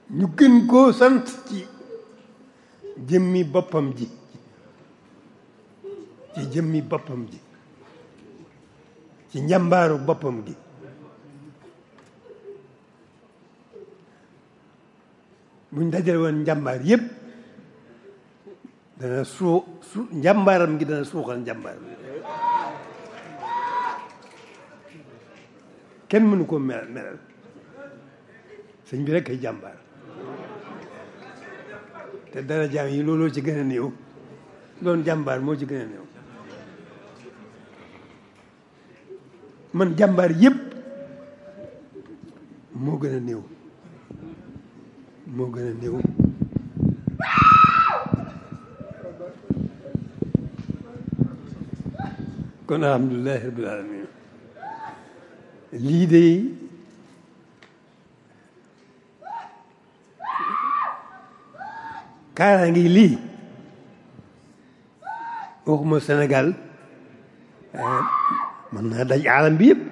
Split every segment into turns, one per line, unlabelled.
ñu gën koo sant ci jëmmi boppam ji ci jëmmi boppam ji ci njàmbaaru boppam gi buñ dajale woon njàmbaar yépp dana suu su njàmbaaram gi dana suuxal njàmbaar kenn mënu koo melal melal sëñ bi rek ay jàmbaar te dara jaam yi looloo ci gën a néew doon jàmbaar moo ci gën a néew man jàmbaar yépp moo gën a néew moo gën a néew kon alhamdulilahi rabbil alamin lii de kaara ngi lii waxuma Sénégal mën naa daj aalam bi yëpp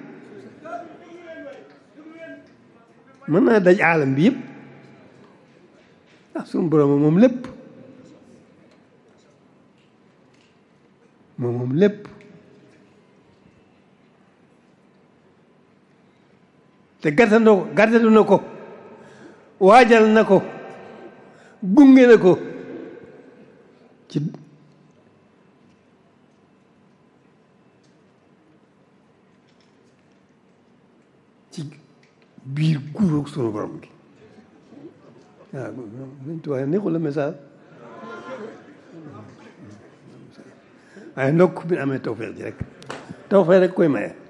mën naa daj aalam bi yëpp ah suñu borom moom lépp moom moom lépp te gàttandoo ko gàttandu na ko waajal na ko gunge na ko ci ci biir guuróog sunu borom gi waaw dañ tuwaay neexul la message waaye ndokk bi amee tawfeex ji rek tawfeex rek koy maye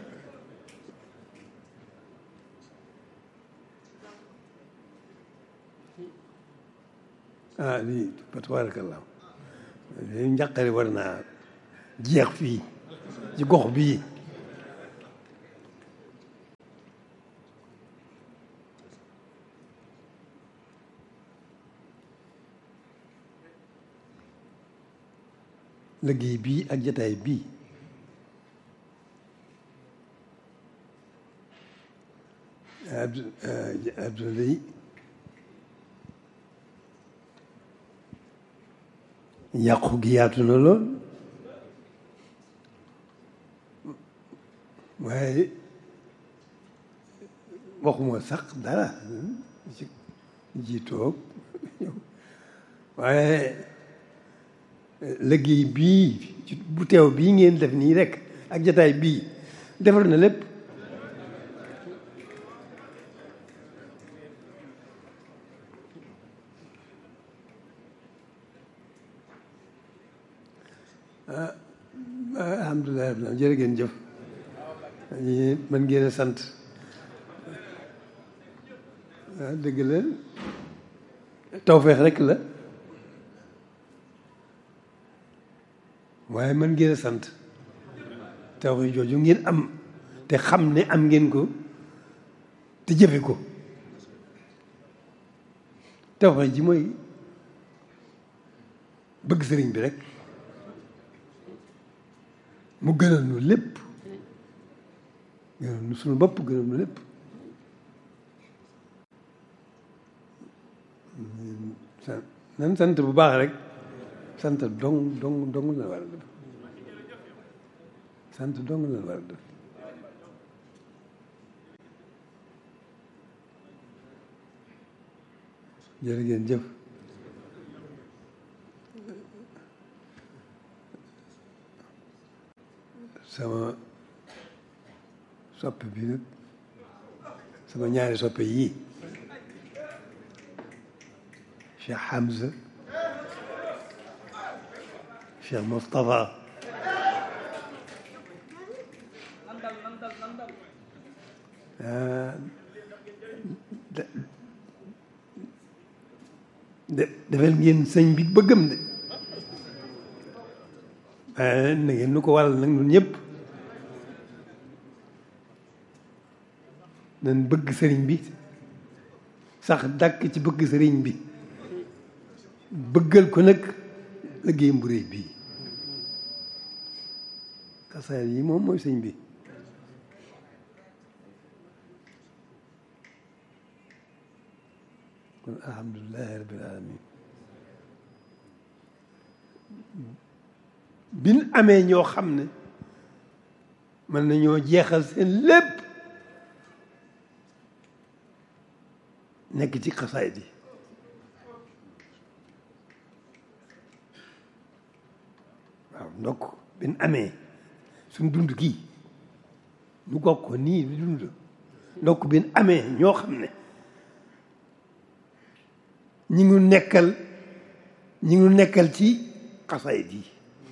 ah lii fa tabarakallah lii njàqare war naa jeex fii ci gox bii liggéey bii ak jataay bii Abdou Abdoulaye yàqu gi yaatu na lool waaye waxuma sax dara ci ji toog waaye liggéey bii ci bu teew bii ngeen def nii rek ak jataay bii defar na lépp alhamdulilah rabbil jërë ngeen jëf mën ngeen a sant waaw dëgg la tawfeex rek la waaye mën ngeen a sant tawfeex jooju ngeen am te xam ne am ngeen ko te jëfe ko tawfeex ji mooy bëgg sëriñ bi rek mu gënal nu lépp gënal nu suñu bopp gënal nu lépp nan sant bu baax rek sant dong dong dong la war a def sant dong la war a def jërë ngeen jëf sama soppe bi nag sama ñaari soppe yii Cheikh Hamza Cheikh Moustapha de defal ngeen sëñ bi bëggam de waaye na ngeen nu ko waral nag ñun ñëpp nañ bëgg sëriñ bi sax dàkk ci bëgg sëriñ bi bëggal ko nag liggéeyam bu réy bii xasaar yi moom mooy sëñ bi kon alhamdulilahi rabbil alamin bin amee ñoo xam ne mën nañoo jeexal seen lépp nekk ci xasaayid yi waaw ndokk bin amee suñ dund gii ñu gog ko nii di dund ndokk bin amee ñoo xam ne ñi ngi nekkal ñi ngi nekkal ci xasaayid yi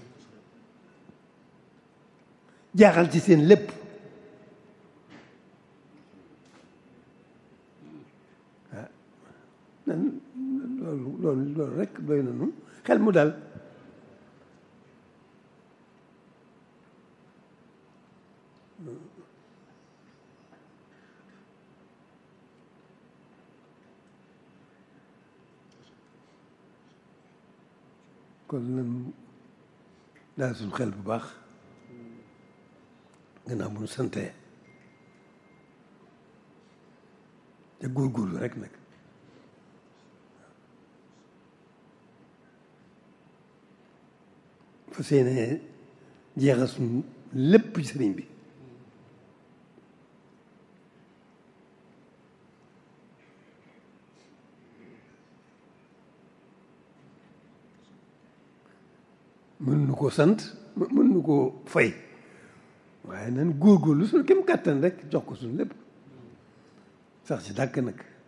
jaaxal ci seen lépp ah loolu loolu loolu rek doy na nu xel mu dal kon nan daal suñ xel bu baax gannaaw bu ñu santee te góorgóorlu rek nag fa seenee jeexal suñ lépp ci sëriñ bi mën nu ko sant mën nu ko fay waaye nan góorgóorlu suñu kem kàttan rek jox ko suñu lépp sax ci dàkk nag